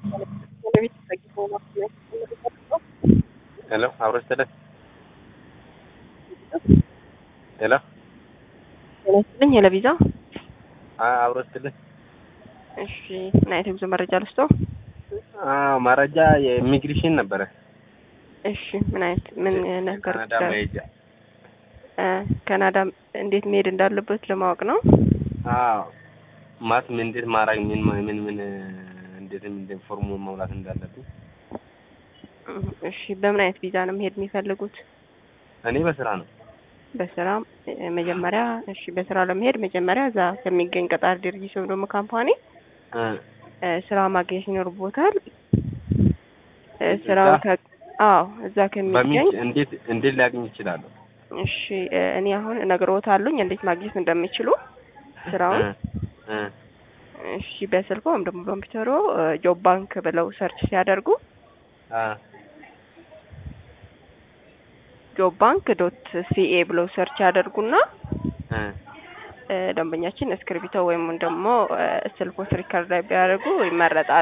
ሄሎ አብሮ ስትልህ ሄሎ ጤናይስጥልኝ የለቪዛ አብሮ ስትልህ እሺ ምን አይነት የጉዞ መረጃ ልስጦ? መረጃ የኢሚግሬሽን ነበረ። እሺ ምን አይነት ምን ነገር ካናዳ መሄጃ ካናዳ እንዴት መሄድ እንዳለበት ለማወቅ ነው። አዎ ማት ምን እንዴት ማድረግ ምን ምን ምን እንዴት እንዴት ፎርሙ መሙላት እንዳለብኝ። እሺ በምን አይነት ቪዛ ነው መሄድ የሚፈልጉት? እኔ በስራ ነው። በስራ መጀመሪያ እሺ በስራ ለመሄድ መጀመሪያ እዛ ከሚገኝ ቀጣሪ ድርጅት ወይም ደግሞ ካምፓኒ ስራ ማግኘት ይኖርቦታል። ስራው ከ አዎ እዛ ከሚገኝ በምን እንዴት እንዴት ሊያገኝ ይችላሉ? እሺ እኔ አሁን እነግርዎታለሁኝ እንዴት ማግኘት እንደሚችሉ ስራውን። እሺ በስልኮ ወይም ደግሞ በኮምፒውተሮ ጆብ ባንክ ብለው ሰርች ሲያደርጉ ጆብ ባንክ ዶት ሲኤ ብለው ሰርች ያደርጉና ደንበኛችን እስክሪብቶ ወይም ደግሞ ስልኮት ሪከርድ ላይ ቢያደርጉ ይመረጣል።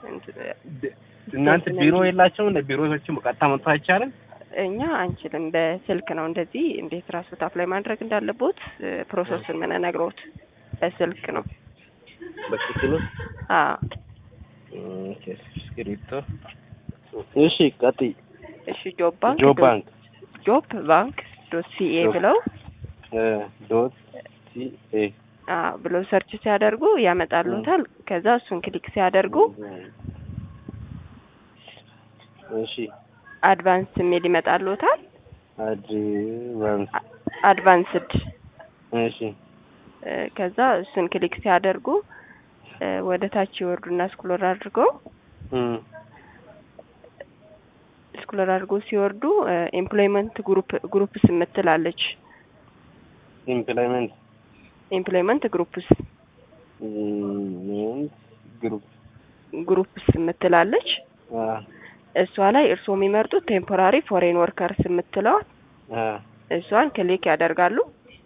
እናንተ ቢሮ የላቸውም? እንደ ቢሮዎችም ቀጥታ መጥቶ አይቻልም? እኛ አንችልም። በስልክ ነው እንደዚህ እንዴት ራስዎት አፕላይ ማድረግ እንዳለቦት ፕሮሰሱን የምንነግሮት በስልክ ነው። በስልክ ነው? አዎ። ኦኬ እስክሪብቶ። እሺ ቀጥይ። እሺ ጆብ ባንክ ጆብ ባንክ ጆብ ባንክ ዶት ሲኤ ብለው ዶት ሲኤ አዎ ብለው ሰርች ሲያደርጉ ያመጣሉታል። ከዛ እሱን ክሊክ ሲያደርጉ እሺ አድቫንስ የሚል ይመጣሉታል። አድቫንስ አድቫንስድ እሺ ከዛ እሱን ክሊክ ሲያደርጉ ወደ ታች ይወርዱና ስክሮል አድርገው ስክሮል አድርገው ሲወርዱ ኤምፕሎይመንት ግሩፕ ግሩፕስ የምትላለች ኢምፕሎይመንት ኤምፕሎይመንት ግሩፕስ ግሩፕ ግሩፕስ የምትላለች እሷ ላይ እርስዎ የሚመርጡት ቴምፖራሪ ፎሬን ወርከርስ የምትለዋል እሷን ክሊክ ያደርጋሉ።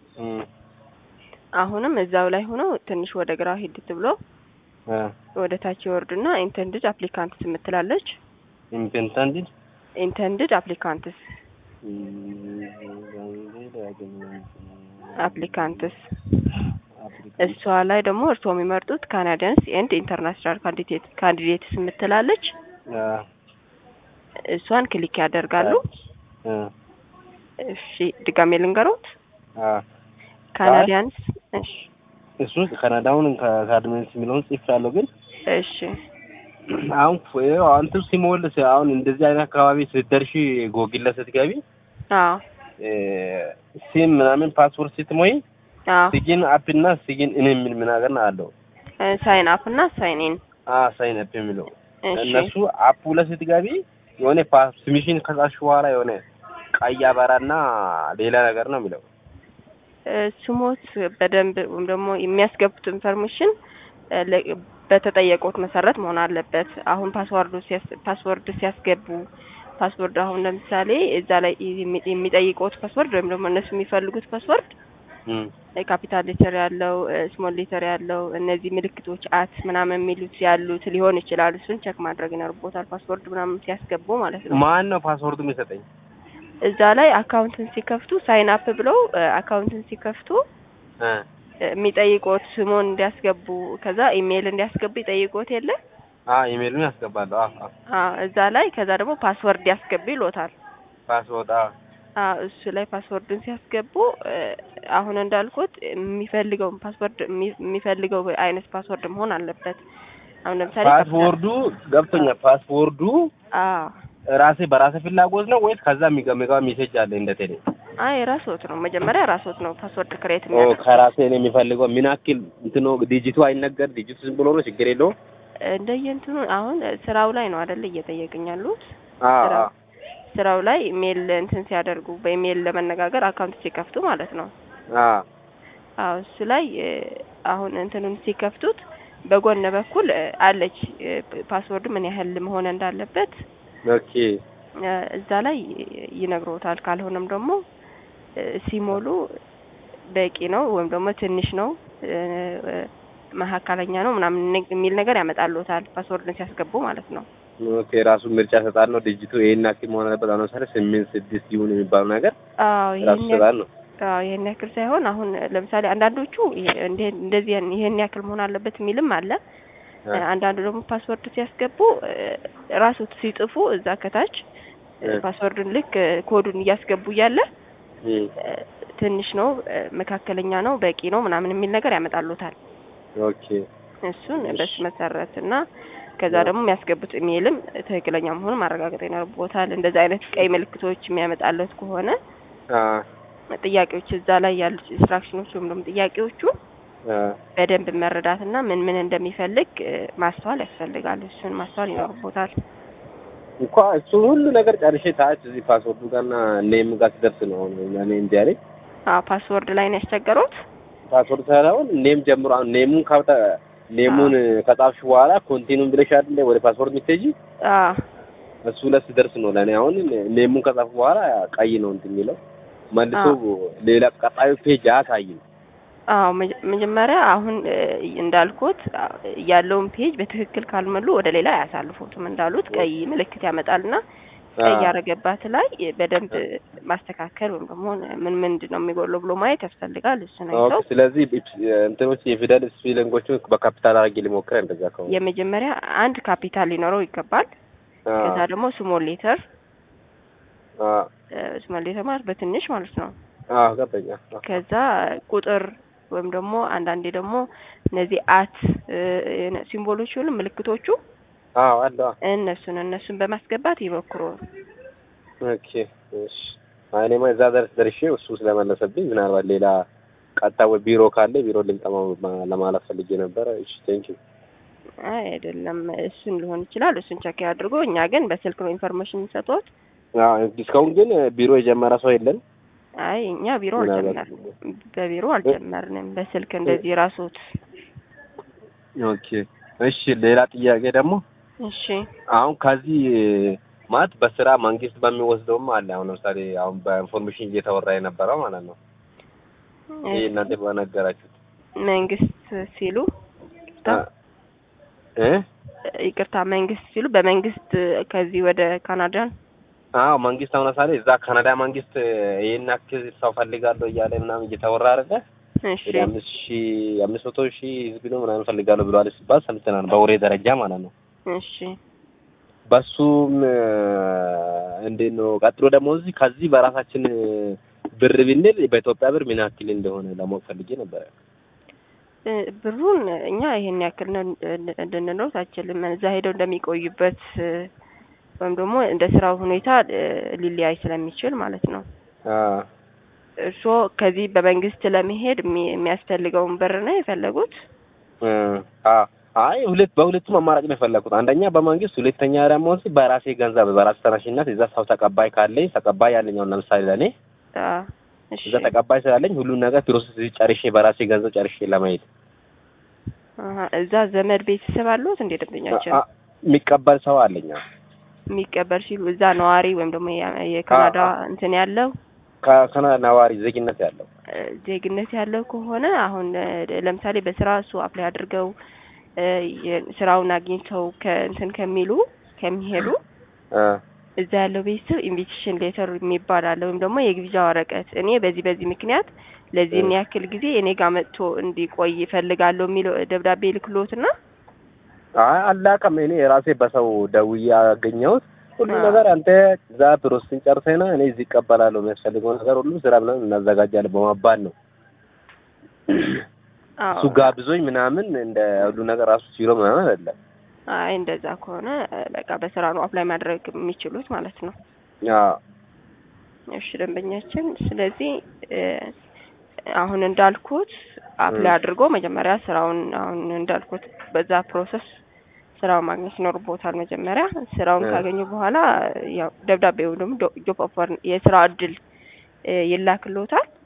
አሁንም እዛው ላይ ሆነው ትንሽ ወደ ግራ ሂድት ብሎ ወደ ታች ይወርዱና ኢንተንድድ አፕሊካንትስ የምትላለች ኢንተንድድ ኢንተንድድ አፕሊካንትስ አፕሊካንትስ እሷ ላይ ደግሞ እርስዎ የሚመርጡት ካናዲያንስ ኤንድ ኢንተርናሽናል ካንዲዴት ካንዲዴትስ የምትላለች እሷን ክሊክ ያደርጋሉ። እሺ ድጋሜ ልንገሮት ካናዲያንስ እሺ እሱ ካናዳውን ከአድሜንስ የሚለውን ጽፍ ያለው ግን እሺ አሁን አንተ ሲሞልስ አሁን እንደዚህ አይነት አካባቢ ስትደርሺ ጎግል ላይ ስትገቢ አዎ ሲም ምናምን ፓስወርድ ስትሞይ አዎ ሲጊን አፕ እና ሲጊን ኢን የሚል ምን ነገር አለው ሳይን አፕ እና ሳይን ኢን አ ሳይን አፕ የሚለው እሺ እነሱ አፑ ላይ ስትገቢ የሆነ ስሚሽን ከጻፍሽ በኋላ የሆነ ቀይ አበራና ሌላ ነገር ነው የሚለው ስሞት በደንብ ወይም ደግሞ የሚያስገቡት ኢንፎርሜሽን በተጠየቁት መሰረት መሆን አለበት። አሁን ፓስወርዱ ፓስወርድ ሲያስገቡ ፓስወርድ አሁን ለምሳሌ እዛ ላይ የሚጠይቁት ፓስወርድ ወይም ደግሞ እነሱ የሚፈልጉት ፓስወርድ ካፒታል ሌተር ያለው ስሞል ሌተር ያለው እነዚህ ምልክቶች አት ምናምን የሚሉት ያሉት ሊሆን ይችላል። እሱን ቸክ ማድረግ ይኖርቦታል። ፓስወርድ ምናምን ሲያስገቡ ማለት ነው። ማን ነው ፓስወርዱ የሚሰጠኝ? እዛ ላይ አካውንትን ሲከፍቱ ሳይን አፕ ብለው አካውንትን ሲከፍቱ የሚጠይቁት ስሙን እንዲያስገቡ ከዛ ኢሜይል እንዲያስገቡ ይጠይቁት የለ አ ኢሜይሉን ያስገባሉ። አ አ እዛ ላይ ከዛ ደግሞ ፓስወርድ ያስገቡ ይሎታል። ፓስወርድ አ አ እሱ ላይ ፓስወርዱን ሲያስገቡ አሁን እንዳልኩት የሚፈልገው ፓስወርድ የሚፈልገው አይነት ፓስወርድ መሆን አለበት። አሁን ለምሳሌ ፓስወርዱ ገብቶኛል። ፓስወርዱ አ ራሴ በራሴ ፍላጎት ነው ወይስ ከዛ የሚገመገው ሜሴጅ አለ እንደ ቴሌ? አይ ራስዎት ነው መጀመሪያ ራስዎት ነው ፓስወርድ ክሬት ኦ የሚያደርጉት። ከራሴ ነው የሚፈልገው። ምን ያክል እንትኑ ዲጂቱ አይነገር ዲጂቱ ዝም ብሎ ነው ችግር የለውም። እንደየእንትኑ አሁን ስራው ላይ ነው አይደል እየጠየቅኝ ያሉት አ ስራው ስራው ላይ ኢሜል እንትን ሲያደርጉ በኢሜል ለመነጋገር አካውንት ሲከፍቱ ማለት ነው። አ አዎ እሱ ላይ አሁን እንትኑን ሲከፍቱት በጎን በኩል አለች ፓስወርዱ ምን ያህል መሆን እንዳለበት ኦኬ እዛ ላይ ይነግሮታል። ካልሆነም ደግሞ ሲሞሉ በቂ ነው ወይም ደግሞ ትንሽ ነው መካከለኛ ነው ምናምን ነ- የሚል ነገር ያመጣልዎታል ፓስወርድን ሲያስገቡ ማለት ነው። ኦኬ ራሱ ምርጫ ሰጣል ነው ዲጂቱ ይሄን ያክል መሆን አለበት። አሁን ለምሳሌ ስምንት ስድስት ይሁን የሚባለው ነገር አዎ ራሱ ይሄን ሰጣል ነው። አዎ ይሄን ያክል ሳይሆን አሁን ለምሳሌ አንዳንዶቹ ይሄ- እንደ- እንደዚህ ያን- ይሄን ያክል መሆን አለበት የሚልም አለ። አ- አንዳንዱ ደግሞ ፓስወርድ ሲያስገቡ ራሱ ሲጽፉ እዛ ከታች እ። ፓስወርዱን ልክ ኮዱን እያስገቡ እያለ እም፣ ትንሽ ነው፣ መካከለኛ ነው፣ በቂ ነው ምናምን የሚል ነገር ያመጣሉታል። ኦኬ እሱን እሺ። በሱ መሰረት እና ከዛ ያ። ደግሞ የሚያስገቡት ኢሜይልም ትክክለኛ መሆኑን ማረጋገጥ ይኖርቦታል። እንደዚህ አይነት ቀይ ምልክቶች የሚያመጣለት ከሆነ አ ጥያቄዎች እዛ ላይ ያሉት ኢንስትራክሽኖች ወይም ደግሞ ጥያቄዎቹ አ በደንብ መረዳት እና ምን ምን እንደሚፈልግ እ፣ ማስተዋል ያስፈልጋል። እሱን ማስተዋል ይኖርቦታል። እንኳ እሱ ሁሉ ነገር ጨርሼ ታች እዚህ ፓስወርዱ ጋርና ኔም ጋር ሲደርስ ነው አሁን እኔ እንዲ ያለኝ አዎ ፓስወርድ ላይ ነው ያስቸገሩት። ፓስወርድ ሳይሆን ኔም ጀምሮ አሁን ኔሙን ካብታ ኔሙን ከጻፍሽ በኋላ ኮንቲኑም ብለሽ አይደለ ወደ ፓስወርድ የምትሄጂ አዎ እሱ ላይ ሲደርስ ነው ለእኔ አሁን ኔሙን ከጻፍኩ በኋላ ቀይ ነው እንትን የሚለው መልሶ ሌላ ቀጣዩ ፔጅ አያሳይም። አዎ መጀ- መጀመሪያ አሁን እ፣ እንዳልኩት አ፣ ያለውን ፔጅ በትክክል ካልመሉ ወደ ሌላ አያሳልፉትም። እንዳሉት ቀይ ምልክት ያመጣልና ቀይ አ ያረገባት ላይ በደንብ ማስተካከል ወይም ደግሞ ምን ምንድን ነው የሚጎለው ብሎ ማየት ያስፈልጋል። እሱን ኦኬ። አይተው ስለዚህ ኢፕስ- እንትኖች የፊደል ስፔሊንጎቹን በካፒታል አድርጌ ሊሞክር እንደዛ ከሆነ የመጀመሪያ አንድ ካፒታል ሊኖረው ይገባል። አ ከዛ ደግሞ ስሞል ሌተር አ ስሞል ሌተር ማለት በትንሽ ማለት ነው። አ ገባኝ። አ ከዛ ቁጥር ወይም ደግሞ አንዳንዴ ደግሞ እነዚህ አት እ፣ ሲምቦሎች ሁሉ ምልክቶቹ አዎ አለ። እነሱን እነሱን በማስገባት ይሞክሩ። ኦኬ እሺ። አይ እኔማ እዛ ድረስ ደርሼ እሱ ስለመለሰብኝ ምናልባት ሌላ ቀጥታ ወይ ቢሮ ካለ ቢሮ ልምጣ ማ- ለማለት ፈልጌ ነበረ። እሺ ቴንኪው። አይ አይደለም፣ እሱን ሊሆን ይችላል። እሱን ቸክ አድርጎ እኛ ግን በስልክ ነው ኢንፎርሜሽን የሚሰጡት። አዎ እስካሁን ግን ቢሮ የጀመረ ሰው የለም። አይ እኛ ቢሮ ምናልባት አልጀመርንም፣ በቢሮ አልጀመርንም። በስልክ እንደዚህ ራሱት። ኦኬ እሺ። ሌላ ጥያቄ ደግሞ እሺ አሁን ከዚህ ማለት በስራ መንግስት በሚወስደውም አለ። አሁን ለምሳሌ አሁን በኢንፎርሜሽን እየተወራ የነበረው ማለት ነው። ይሄ እናንተ በነገራችሁት መንግስት ሲሉ ይቅርታ እ ይቅርታ መንግስት ሲሉ በመንግስት ከዚህ ወደ ካናዳን አዎ መንግስት አሁን ለምሳሌ እዛ ካናዳ መንግስት ይሄን ያክል ሰው ፈልጋለሁ እያለ ምናምን እየተወራ አይደለ? እሺ ወደ አምስት ሺህ አምስት መቶ ሺህ ህዝብ ነው ምናምን ፈልጋለሁ ብለዋል ሲባል ሰምተናል፣ በወሬ ደረጃ ማለት ነው። እሺ በሱም እንዴት ነው ቀጥሎ ደግሞ እዚህ ከዚህ በራሳችን ብር ብንል በኢትዮጵያ ብር ምን ያክል እንደሆነ ለማወቅ ፈልጌ ነበረ። እ፣ ብሩን እኛ ይሄን ያክል ነው እንድንለው አችልም። እዛ ሄደው እንደሚቆዩበት እ፣ ወይም ደግሞ እንደ ስራው ሁኔታ እ፣ ሊለያይ ስለሚችል ማለት ነው። አዎ እርስዎ ከዚህ በመንግስት ለመሄድ የሚ- የሚያስፈልገውን ብር ነው የፈለጉት? እ፣ አዎ አይ ሁለት በሁለቱም አማራጭ ነው የፈለኩት። አንደኛ በመንግስት፣ ሁለተኛ ደግሞ እዚህ በራሴ ገንዘብ በራሴ ተነሽነት እዛ ሰው ተቀባይ ካለኝ ተቀባይ ያለኝ አሁን ለምሳሌ ለእኔ አ፣ እሺ እዛ ተቀባይ ስላለኝ ሁሉን ነገር ፕሮሰስ ጨርሼ በራሴ ገንዘብ ጨርሼ ለመሄድ አሀ፣ እዛ ዘመድ ቤተሰብ አሉት እንዴ? ደንበኛችን አ- አ- የሚቀበል ሰው አለኝ። አዎ። የሚቀበል ሲሉ እዛ ነዋሪ ወይም ደግሞ የ- የካናዳ አ- እንትን ያለው ከካናዳ ነዋሪ ዜግነት ያለው እ፣ ዜግነት ያለው ከሆነ አሁን እ፣ ለምሳሌ በስራ እሱ አፕላይ አድርገው እ፣ የ- ስራውን አግኝተው ከእንትን ከሚሉ ከሚሄዱ አ እዛ ያለው ቤተሰብ ኢንቪቴሽን ሌተር የሚባል አለ ወይም ደግሞ የግብዣ ወረቀት እኔ በዚህ በዚህ ምክንያት ለዚህን እ። ያክል ጊዜ እኔ ጋር መጥቶ እንዲቆይ ይፈልጋለሁ የሚለው ደብዳቤ ልክሎትና አይ አላውቅም። እኔ የራሴ በሰው ደውዬ ያገኘሁት ሁሉ አ። ነገር አንተ እዛ ፕሮሰስን ጨርሰና እኔ እዚህ ይቀበላለሁ የሚያስፈልገው ነገር ሁሉ ስራ ምናምን እናዘጋጃለን በመባል ነው አዎ። እሱ ጋብዞኝ ምናምን እንደ ሁሉ ነገር ራሱ ሲሮ ምናምን አይደለም። አይ እንደዛ ከሆነ እ፣ በቃ በስራ ነው አፕላይ ማድረግ የሚችሉት ማለት ነው። አዎ እሺ ደንበኛችን፣ ስለዚህ እ፣ አሁን እንዳልኩት አፕላይ እ። አድርጎ መጀመሪያ ስራውን አሁን እንዳልኩት በዛ ፕሮሰስ ስራውን ማግኘት ይኖርቦታል። መጀመሪያ ስራውን እ። ካገኙ በኋላ ያው ደብዳቤው ደግሞ ጆብ ኦፈር የስራ እድል እ፣ ይላክልዎታል።